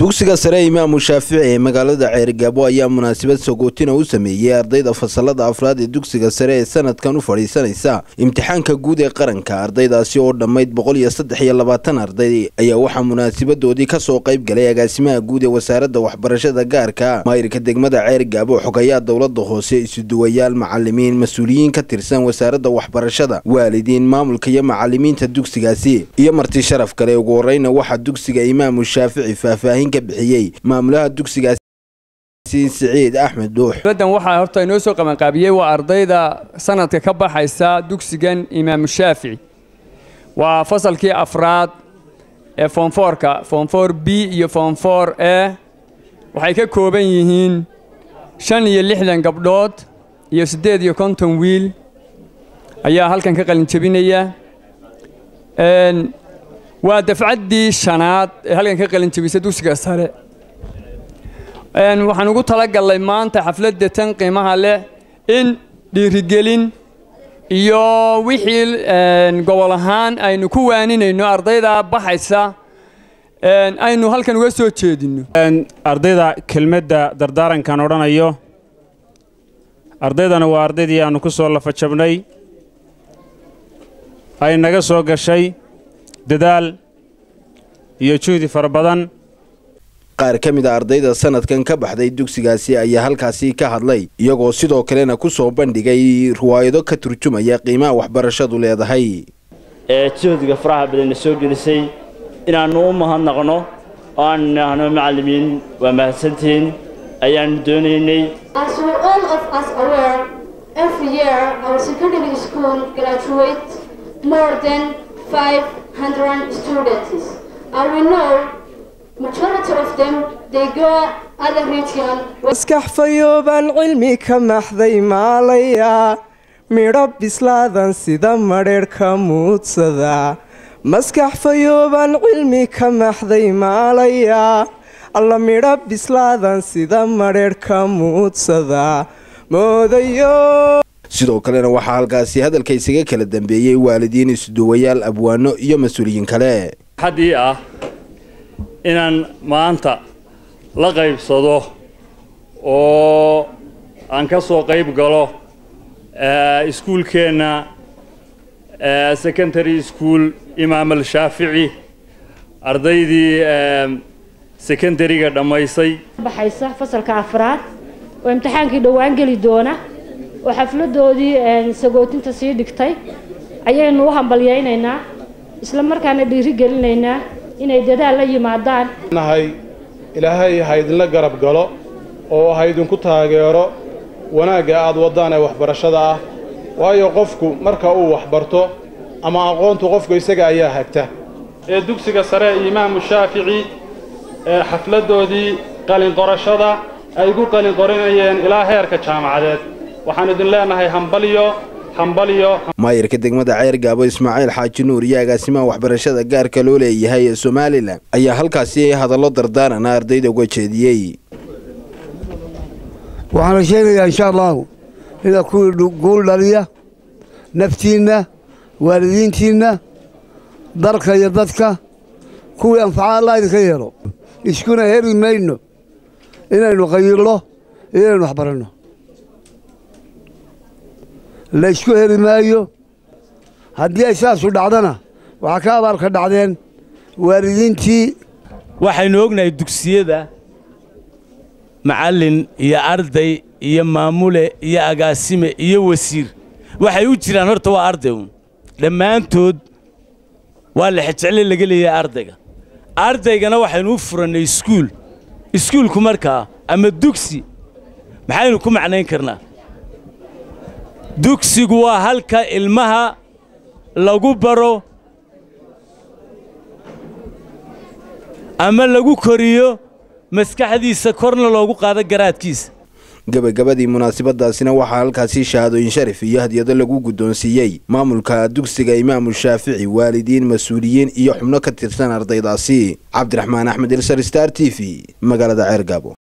dugsiga sare imaamu shaafici ee magaalada ceerigaabo ayaa munaasabad sagootina u sameeyey ardayda fasalada afraad ee dugsiga sare ee sanadkan u fadhiisanaysa imtixaanka guud ee qaranka ardaydaasi oo dhammayd boqol iyo saddex iyo labaatan arday ayaa waxaa munaasabadoodii kasoo qayb galay agaasimaha guud ee wasaaradda waxbarashada gaarka maayirka degmada ceerigaabo xogayaa dowlada hoose isuduwayaal macalimiin mas-uuliyiin ka tirsan wasaaradda waxbarashada waalidiin maamulka iyo macalimiinta dugsigaasi iyo marti sharaf kale ugu horeyna waxaa dugsiga imaamu shaafici faahfaahin ka bixiyey maamulaha dugsigaasi siciid axmed dhuux badan waxaa horta inoo soo qabanqaabiyey waa ardayda sanadka ka baxaysa dugsigan imaamu shaafici waa fasalkii afraad ee foomfoorka foomfoor b iyo foomfoor e waxay ka kooban yihiin shan iyo lixdan gabdhood iyo siddeed iyo konton wiil ayaa halkan ka qalin jebinaya waa dafcaddii shanaad ee halkan ka qalin jebisa dugsiga sare waxaan ugu talagallay maanta xafladda tan qiimaha leh in dhiirigelin iyo wixii gobol ahaan aynu ku waaninayno ardayda baxaysa aynu halkan uga soo jeedinno ardayda kelmadda dardaarankan odhanayo ardaydana waa ardaydii aannu ku soo lafajabnay ay naga soo gashay dadaal iyo juhdi fara badan qaar ka mid a ardayda sanadkan ka baxday dugsigaasi ayaa halkaasi ka hadlay iyagoo sidoo kalena ku soo bandhigay riwaayado ka turjumaya qiimaha waxbarashadu leedahay ee juhdiga faraha badanna soo gelisay inaannu u mahadnaqno oo aan nahno macallimiin waa mahadsantihiin ayaannu doonaynay maskax fayoobaan cilmi ka maxday maalaya midho bislaadan sida madheedh ka muudsada maskax fayoobaan cilmi ka maxday maalaya alla midho bislaadan sida madheedh ka muudsada moodayo sidoo kalena waxaa halkaasi hadalka isaga kala dambeeyey waalidiin isduwayaal abwaano iyo mas-uuliyiin kale xaddii ah inaan maanta la qaybsado oo aan ka soo qayb galo iskuulkeenna secondary school imaam al shaafici ardaydii secondariga dhammaysay baxaysa fasalka afraad oo imtixaankii dhowaan geli doona oo xafladoodii sagootinta sii dhigtay ayaynu u hambalyaynaynaa isla markaana dhiiri gelinaynaa inay dadaal la yimaadaan nahay ilaahay ha idinla garab galo oo ha idinku taageero wanaagga aad waddaan ee waxbarashada ah waayo qofku marka uu waxbarto ama aqoontu qofku isaga ayaa hagta ee dugsiga sare imaamu shaafici ee xafladdoodii qalinqorashada ay gu qalinqorinayeen ilaa heerka jaamacadeed waxaan idin leenahay hambalyo maayirka degmada ceergaabo ismaaciil xaaji nuur iyo agaasimaha waxbarashada gaarka loo leeyahay ee somalilan ayaa halkaasi hadallo dardaarana ardayda uga jeediyey waxaana sheegayaa insha allahu inaad kuwii guul dhaliya naftiinna waalidiintiinna dalka iyo dadka kuwii anfaca allah idinka yeelo iskuna heri mayno inaynu qayirno iyo inaynu waxbaranno laysku heli maayo haddii ay saasu dhacdana waxaa ka abaalka dhacdeen waalidiintii waxaynu ognahay dugsiyada macallin iyo arday iyo maamule iyo agaasime iyo wasiir waxay u jiraan horta waa arday uun dhammaantood waa lexejecle laga leeyahay ardayga ardaygana waxaynu u furannay iskuul iskuulku markaa ama dugsi maxaynu ku macnayn karnaa dugsigu waa halka ilmaha lagu baro ama lagu koriyo maskaxdiisa korna loogu qaado garaadkiisa gabagabadii munaasabadaasina waxaa halkaasi shahaadooyin sharif iyo hadyado lagu guddoonsiiyey maamulka dugsiga imaamu shaafici waalidiin mas-uuliyiin iyo xubno ka tirsan ardaydaasi cabdiraxmaan axmed ilsar star t v magaalada ceergaabo